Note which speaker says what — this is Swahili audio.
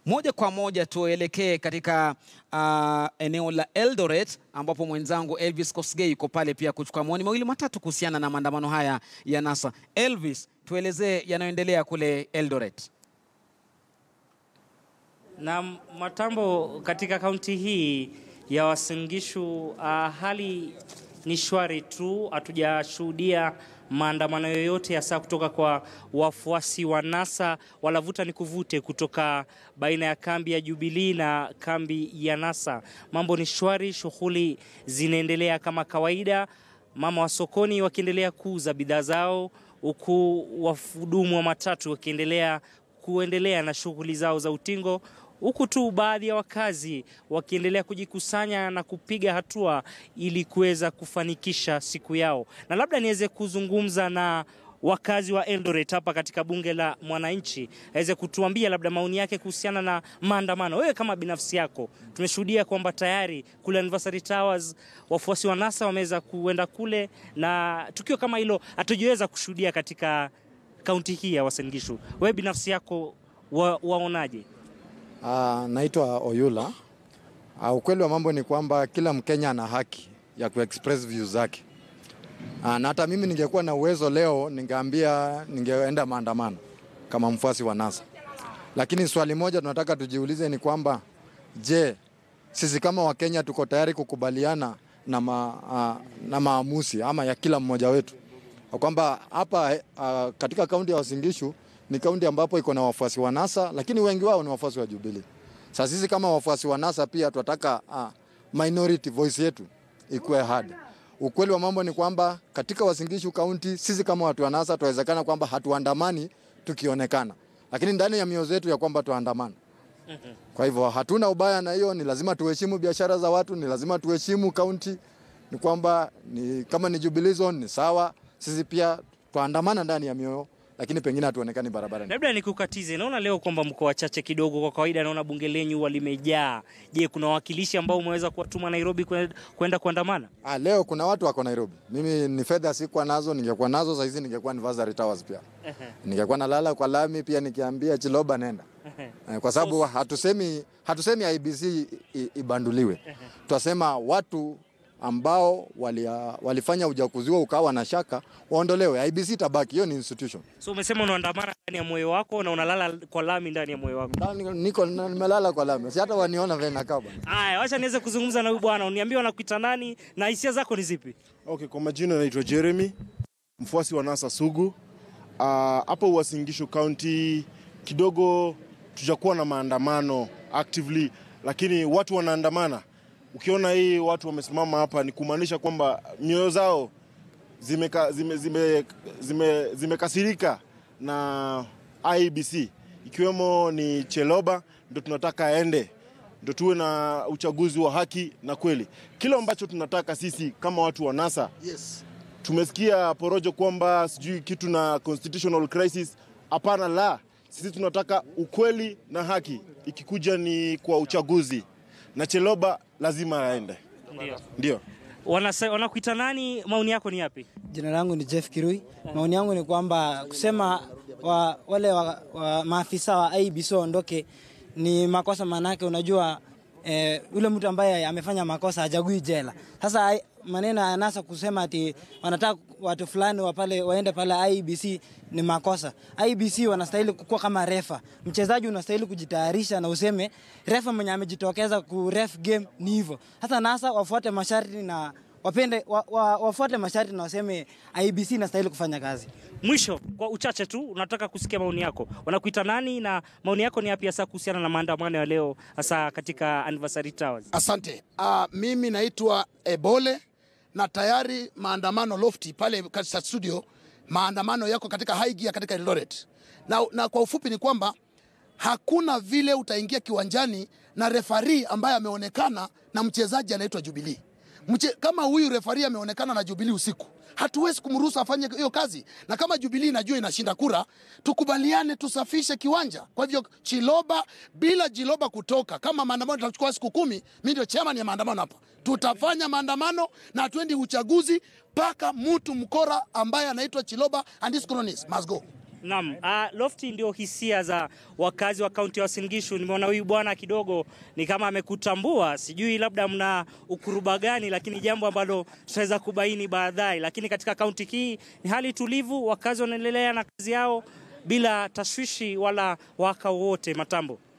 Speaker 1: Moja kwa moja tuelekee katika uh, eneo la Eldoret ambapo mwenzangu Elvis Kosgei yuko pale pia kuchukua maoni mawili matatu kuhusiana na maandamano haya ya NASA. Elvis, tuelezee yanayoendelea kule Eldoret.
Speaker 2: Na matambo katika kaunti hii ya Uasin Gishu, uh, hali ni shwari tu, hatujashuhudia maandamano yoyote hasa kutoka kwa wafuasi wa NASA wala vuta ni kuvute kutoka baina ya kambi ya Jubilee na kambi ya NASA. Mambo ni shwari, shughuli zinaendelea kama kawaida, mama wa sokoni wakiendelea kuuza bidhaa zao, huku wahudumu wa matatu wakiendelea kuendelea na shughuli zao za utingo huku tu baadhi ya wakazi wakiendelea kujikusanya na kupiga hatua ili kuweza kufanikisha siku yao. Na labda niweze kuzungumza na wakazi wa Eldoret hapa katika bunge la mwananchi, aweze kutuambia labda maoni yake kuhusiana na maandamano. Wewe kama binafsi yako, tumeshuhudia kwamba tayari kule Anniversary Towers wafuasi wa NASA wameweza kuenda kule, na tukio kama hilo hatujaweza kushuhudia katika kaunti hii ya Uasin Gishu. Wewe binafsi yako wa, waonaje?
Speaker 3: Uh, naitwa Oyula. Uh, ukweli wa mambo ni kwamba kila Mkenya ana haki ya kuexpress views zake. Uh, na hata mimi ningekuwa na uwezo leo ningeambia ningeenda maandamano kama mfuasi wa NASA. Lakini swali moja tunataka tujiulize ni kwamba je, sisi kama Wakenya tuko tayari kukubaliana na, ma, uh, na maamuzi ama ya kila mmoja wetu kwamba hapa uh, katika kaunti ya Uasin Gishu ni kaunti ambapo iko na wafuasi wa NASA lakini wengi wao ni wafuasi wa Jubilee. Sasa sisi kama wafuasi wa NASA pia tunataka uh, minority voice yetu ikuwe heard. Ukweli wa mambo ni kwamba katika Uasin Gishu kaunti sisi kama watu wa NASA tuwezekana kwamba hatuandamani tukionekana, lakini ndani ya mioyo yetu ya kwamba tuandamana. Kwa hivyo hatuna ubaya na hiyo, ni lazima tuheshimu biashara za watu, ni lazima tuheshimu kaunti. Ni kwamba ni kama ni Jubilee zone ni sawa, sisi pia tuandamana ndani ya mioyo lakini pengine hatuonekani barabarani.
Speaker 2: Labda nikukatize, naona leo kwamba mko wachache kidogo. Kwa kawaida naona bunge lenyu huwa limejaa. Je, kuna wawakilishi ambao umeweza kuwatuma Nairobi kwenda kuandamana?
Speaker 3: Ah, leo kuna watu wako Nairobi. Mimi ni fedha sikuwa nazo, ningekuwa nazo saa hizi ningekuwa Anniversary Towers pia. Ningekuwa nalala kwa lami pia nikiambia Chiloba nenda. Kwa sababu hatusemi hatusemi IBC ibanduliwe. Tunasema watu ambao wali, uh, walifanya uchaguzi huo ukawa na shaka waondolewe. IBC tabaki, hiyo ni institution.
Speaker 2: So umesema unaandamana ndani ya moyo wako na unalala kwa lami ndani ya moyo wako?
Speaker 3: Niko nimelala kwa lami, si hata waniona vile nakaa bwana.
Speaker 2: Haya, wacha niweze kuzungumza na huyu bwana, uniambie wanakuita nani na hisia zako ni zipi?
Speaker 4: Okay, kwa majina naitwa Jeremy, mfuasi wa NASA sugu hapo uh, Uasin Gishu County. Kidogo tujakuwa na maandamano actively, lakini watu wanaandamana Ukiona hii watu wamesimama hapa ni kumaanisha kwamba mioyo zao zimekasirika zime, zime, zime, zime na IEBC ikiwemo ni Cheloba, ndo tunataka aende, ndo tuwe na uchaguzi wa haki na kweli. Kile ambacho tunataka sisi kama watu wa NASA
Speaker 5: yes.
Speaker 4: Tumesikia porojo kwamba sijui kitu na constitutional crisis. Hapana, la, sisi tunataka ukweli na haki, ikikuja ni kwa uchaguzi na Cheloba lazima aende.
Speaker 2: Ndio.
Speaker 4: Ndio.
Speaker 2: Wanakuita nani? Maoni yako ni yapi?
Speaker 6: Jina langu ni Jeff Kirui. Maoni yangu ni kwamba kusema wa, wale wa, wa maafisa wa IEBC waondoke ni makosa, maanake unajua eh, ule mtu ambaye amefanya makosa hajagui jela. Sasa maneno ya NASA kusema ati wanataka watu fulani wa pale waende pale IEBC ni makosa. IEBC wanastahili kukuwa kama refa. Mchezaji unastahili kujitayarisha na useme refa mwenye amejitokeza ku ref game ni hivyo. Sasa NASA wafuate masharti na wapende wa, wa, wafuate masharti na waseme IEBC inastahili kufanya kazi.
Speaker 2: Mwisho, kwa uchache tu, unataka kusikia maoni yako. Wanakuita nani na maoni yako ni yapi hasa kuhusiana na maandamano ya leo hasa katika Anniversary Towers?
Speaker 5: Asante. Uh, mimi naitwa Ebole na tayari maandamano lofti pale katika studio, maandamano yako katika high gear katika Eldoret na, na kwa ufupi ni kwamba hakuna vile utaingia kiwanjani na refari ambaye ameonekana na mchezaji anaitwa Jubilee. Mche, kama huyu refari ameonekana na Jubilee usiku, hatuwezi kumruhusu afanye hiyo kazi, na kama Jubilee inajua inashinda kura, tukubaliane tusafishe kiwanja. Kwa hivyo Chiloba, bila Chiloba kutoka, kama maandamano tutachukua siku kumi, mimi ndio chairman ya maandamano hapa, tutafanya maandamano na hatuendi uchaguzi mpaka mtu mkora ambaye anaitwa Chiloba and his cronies must go.
Speaker 2: Naam, uh, Lofty ndio hisia za wakazi wa kaunti ya Uasin Gishu. Nimeona huyu bwana kidogo ni kama amekutambua, sijui labda mna ukuruba gani, lakini jambo ambalo tutaweza kubaini baadaye. Lakini katika kaunti hii ni hali tulivu, wakazi wanaendelea na kazi yao bila tashwishi wala waka wowote. Matambo.